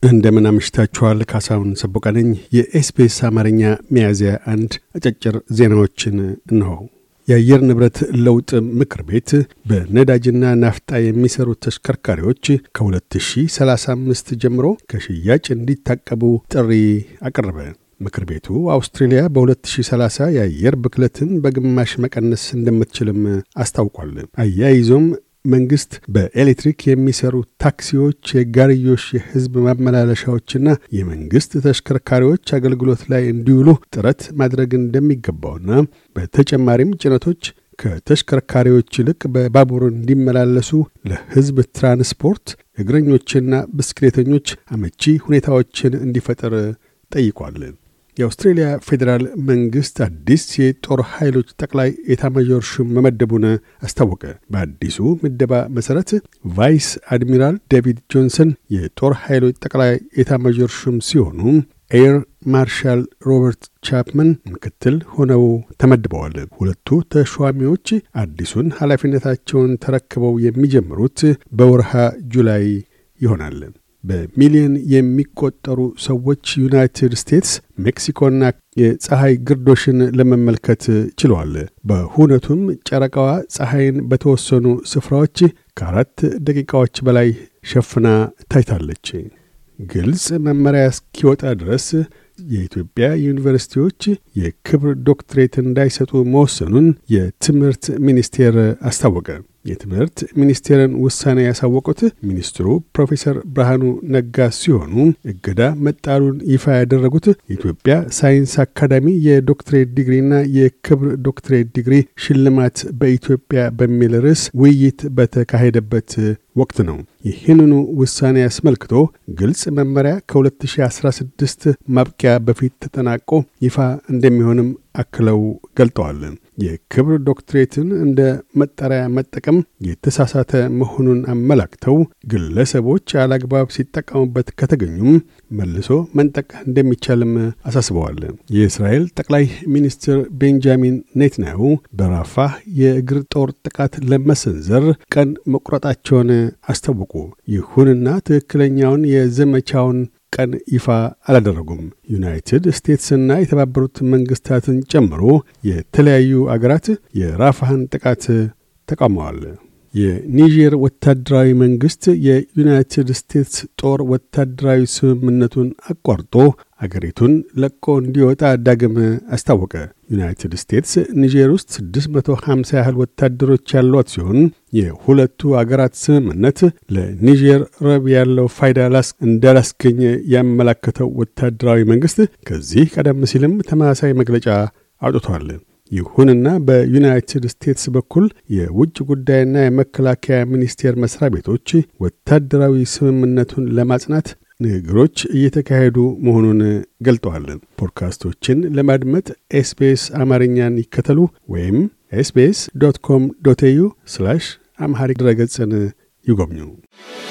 እንደምን አምሽታችኋል። ካሳሁን ሰቦቃ ነኝ። የኤስፔስ አማርኛ ሚያዝያ አንድ አጫጭር ዜናዎችን እንሆ። የአየር ንብረት ለውጥ ምክር ቤት በነዳጅና ናፍጣ የሚሰሩ ተሽከርካሪዎች ከ2035 ጀምሮ ከሽያጭ እንዲታቀቡ ጥሪ አቀረበ። ምክር ቤቱ አውስትሬልያ በ2030 የአየር ብክለትን በግማሽ መቀነስ እንደምትችልም አስታውቋል። አያይዞም መንግስት በኤሌክትሪክ የሚሰሩ ታክሲዎች፣ የጋርዮሽ የህዝብ ማመላለሻዎችና የመንግስት ተሽከርካሪዎች አገልግሎት ላይ እንዲውሉ ጥረት ማድረግ እንደሚገባውና በተጨማሪም ጭነቶች ከተሽከርካሪዎች ይልቅ በባቡር እንዲመላለሱ ለህዝብ ትራንስፖርት እግረኞችና ብስክሌተኞች አመቺ ሁኔታዎችን እንዲፈጠር ጠይቋል። የአውስትሬልያ ፌዴራል መንግስት አዲስ የጦር ኃይሎች ጠቅላይ ኤታማዦር ሹም መመደቡን አስታወቀ። በአዲሱ ምደባ መሠረት ቫይስ አድሚራል ዴቪድ ጆንሰን የጦር ኃይሎች ጠቅላይ ኤታማዦር ሹም ሲሆኑ ኤር ማርሻል ሮበርት ቻፕመን ምክትል ሆነው ተመድበዋል። ሁለቱ ተሿሚዎች አዲሱን ኃላፊነታቸውን ተረክበው የሚጀምሩት በወርሃ ጁላይ ይሆናል። በሚሊዮን የሚቆጠሩ ሰዎች ዩናይትድ ስቴትስ፣ ሜክሲኮና የፀሐይ ግርዶሽን ለመመልከት ችለዋል። በሁነቱም ጨረቃዋ ፀሐይን በተወሰኑ ስፍራዎች ከአራት ደቂቃዎች በላይ ሸፍና ታይታለች። ግልጽ መመሪያ እስኪወጣ ድረስ የኢትዮጵያ ዩኒቨርሲቲዎች የክብር ዶክትሬት እንዳይሰጡ መወሰኑን የትምህርት ሚኒስቴር አስታወቀ። የትምህርት ሚኒስቴርን ውሳኔ ያሳወቁት ሚኒስትሩ ፕሮፌሰር ብርሃኑ ነጋ ሲሆኑ እገዳ መጣሉን ይፋ ያደረጉት የኢትዮጵያ ሳይንስ አካዳሚ የዶክትሬት ዲግሪና የክብር ዶክትሬት ዲግሪ ሽልማት በኢትዮጵያ በሚል ርዕስ ውይይት በተካሄደበት ወቅት ነው። ይህንኑ ውሳኔ አስመልክቶ ግልጽ መመሪያ ከ2016 ማብቂያ በፊት ተጠናቆ ይፋ እንደሚሆንም አክለው ገልጠዋል። የክብር ዶክትሬትን እንደ መጠሪያ መጠቀም የተሳሳተ መሆኑን አመላክተው ግለሰቦች አላግባብ ሲጠቀሙበት ከተገኙም መልሶ መንጠቅ እንደሚቻልም አሳስበዋል። የእስራኤል ጠቅላይ ሚኒስትር ቤንጃሚን ኔትንያሁ በራፋህ የእግር ጦር ጥቃት ለመሰንዘር ቀን መቁረጣቸውን አስታወቁ። ይሁንና ትክክለኛውን የዘመቻውን ቀን ይፋ አላደረጉም። ዩናይትድ ስቴትስና የተባበሩት መንግስታትን ጨምሮ የተለያዩ አገራት የራፋህን ጥቃት ተቃውመዋል። የኒጀር ወታደራዊ መንግስት የዩናይትድ ስቴትስ ጦር ወታደራዊ ስምምነቱን አቋርጦ አገሪቱን ለቆ እንዲወጣ ዳግም አስታወቀ። ዩናይትድ ስቴትስ ኒጀር ውስጥ 650 ያህል ወታደሮች ያሏት ሲሆን የሁለቱ አገራት ስምምነት ለኒጀር ረብ ያለው ፋይዳ ላስ እንዳላስገኘ ያመላከተው ወታደራዊ መንግስት ከዚህ ቀደም ሲልም ተመሳሳይ መግለጫ አውጥቷል። ይሁንና በዩናይትድ ስቴትስ በኩል የውጭ ጉዳይና የመከላከያ ሚኒስቴር መስሪያ ቤቶች ወታደራዊ ስምምነቱን ለማጽናት ንግግሮች እየተካሄዱ መሆኑን ገልጠዋል። ፖድካስቶችን ለማድመጥ ኤስቤስ አማርኛን ይከተሉ ወይም ኤስቤስ ዶት ኮም ዶት ኤዩ አምሃሪክ ድረገጽን ይጎብኙ።